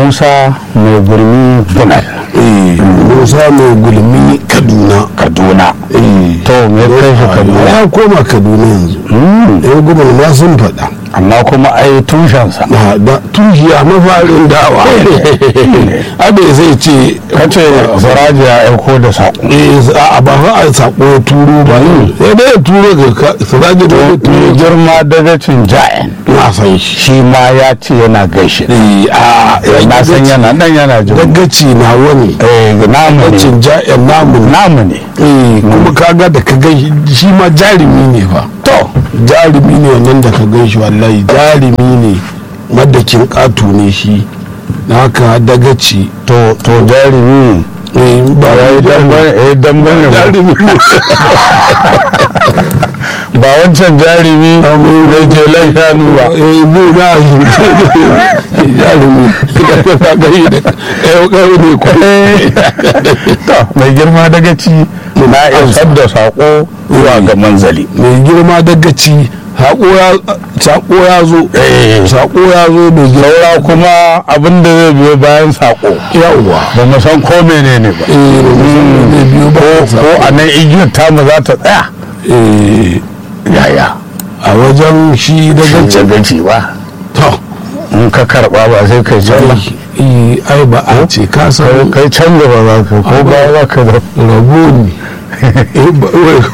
musa mai gurmi bunal eh musa mai gulmi kaduna kaduna eh to me kai shi kaduna ya koma kaduna yanzu yan gudun ma sun faɗa amma kuma ai tushensa na da tuhiya mafarin dawa abin zai ce kace saraji ya aiko da saƙo eh a ba fa a sako ya turo ba sai dai ya turo ga ka- siraji da ya mai turo girma dagacin ja'in na san shi shi ma ya ce yana gaishe eh a na san yana dan yana jin dagaci na wani eh namu ne dagacin ja'yan namu ne namu ne eh kuma kaga da ka gan shi shi ma jarumi ne fa to jarumi ne wannan da ka gan shi wallahi jarumi ne madakin ƙato ne shi na haka dagaci to to jarumi eh ba ba ya yi damban eh damban ne ba. jarumi ne ba wancan jarumi da ke lan shanu ba eh mu na shi jarumi da ka ga yi da eh kai ne ko to mai girma dagaci na isar da saƙo zuwa ga manzali mai girma dagaci haƙo ya saƙo ya zo Eh. saƙo ya zo mai girma saura kuma abin da zai biyo bayan saƙo yawwa ba mu san ko menene ba eh mai biyo ba ko a nan igiyar tamu za ta tsaya eh yaya a wajen shi dagaci gaci ba to in ka karɓa ba sai kai can ba eh ai ba a ce ka san kai can gaba za ka ko ba za ka da rabo ne Eh, ba-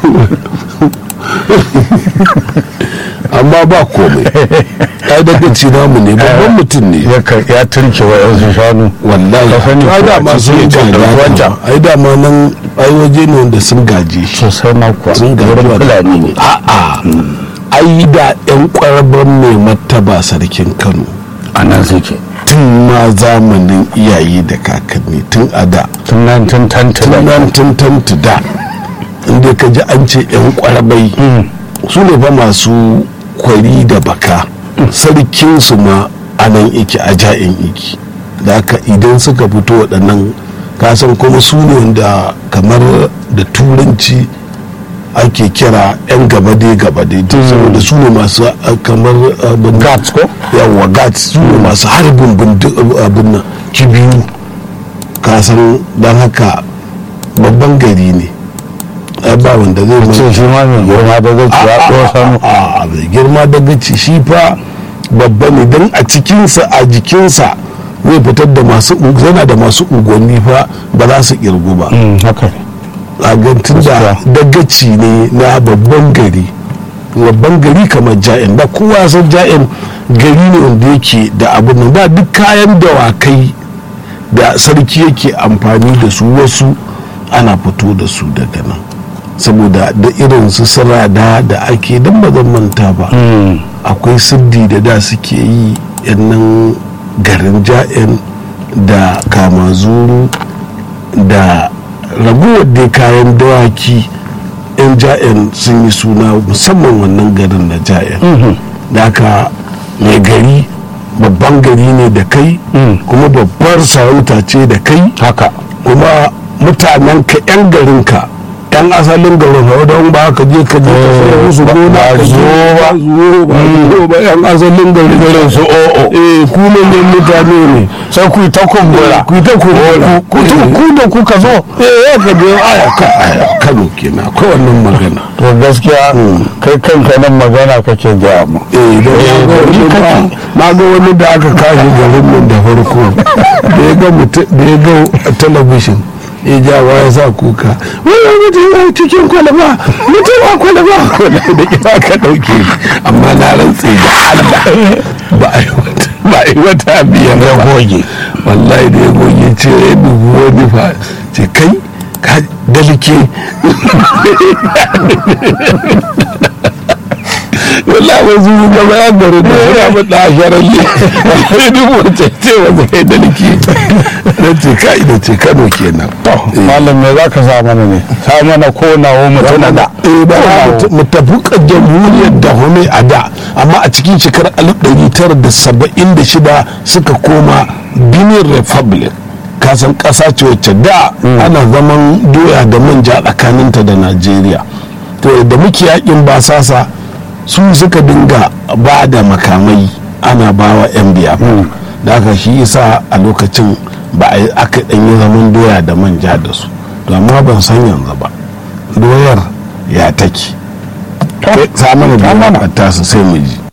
amma ba komai ai dagaci namu ne babban mutum ne ya kar- ya turke wa yansu shanu wallahi Ka sani ai ko da a ma cikin sun yake da gaji wancan. ai da ma nan ai waje ne wanda sun gaje shi sosai na kuwa sun gaji wurin fulani ne a'a ai da yan kwaraban mai martaba sarkin kano a nan suke tun ma zamanin iyaye da kakanni tun a da tun nan tun tanta tun nan tun tantu da inda ka ji an ce yan kwarabai su ne fa masu kwari da baka sarkinsu ma a nan iki a ja'in iki da haka idan suka fito waɗannan kasan kuma su ne wanda kamar da turanci ake kira 'yan gabade-gabade duk saboda su ne masu uh, kamar abin Guards ko? yawwa gats su ne masu harbin bindig- abin nan kibiyu kasan don haka babban gari ne ai ba wanda zai ce mai shi ma mai girma da zai ya ɗosan a mai girma daga ci shi fa babba ne don a cikinsa a jikinsa zai fitar da masu yana da masu unguwanni fa ba za su kirgu ba haka ne a gantin da dagaci ne na babban gari babban gari kamar ja'in da kowa san ja'in gari ne wanda yake da abin nan da duk kayan dawakai da sarki yake amfani da su wasu ana fito da su daga nan saboda da irin su sirada da ake don ba zan manta ba akwai siddi da da suke yi nan garin ja'in da kamazuru da raguwar da kayan dawaki yan ja'in sun yi suna musamman wannan garin na ja'in da aka mai gari babban gari ne da kai kuma babbar sarauta ce da kai haka kuma mutanen ka yan garinka yan asalin garin hau don ba ka je ka je ka sai musu gona ba ka zo ba. zo ba zo ba yan asalin garin garin su o'o eh ku ne ne mutane ne sai ku yi ta kumbura ku ta ku ku ku da kuka zo eh ya ka je aya ka aya Kano kenan akwai wannan magana to gaskiya kai kanka nan magana kake gaya mu eh da Eh, na ga ni wani kake. ba- na ga wani da aka kashe garin nan da farko da ya ga mutum da ya ga a talabishin ya ja wa ya sa kuka wani mutum ya cikin kwalaba mutum a kwalaba kwalaba da kira ka dauke ni. amma na rantse da Allah ba a yi wata ba a yi wata biyar ya ba goge wallahi da ya goge ce ya dubu wani fa ce kai ka dalike wallahi ba su gaba ya gari da ya fi da sharar ne ya dubu wace ce wanda kai dalike na ce kai da ce kano kenan to malam me za ka sa mana ne sa mana ko nawo mutum da eh ba mu tafi kan jamhuriyar da home a da amma a cikin shekarar 1976 suka koma benin republic kasan ƙasa ce wacce da ana zaman doya da manja tsakaninta da najeriya to da muke yakin basasa su suka dinga ba da makamai ana ba wa 'yan biya da aka shi isa a lokacin ba a yi aka ɗanyi zaman doya da manja da su to amma ban san yanzu ba doyar ya take To, sai mana ta mana. da ta su sai mu ji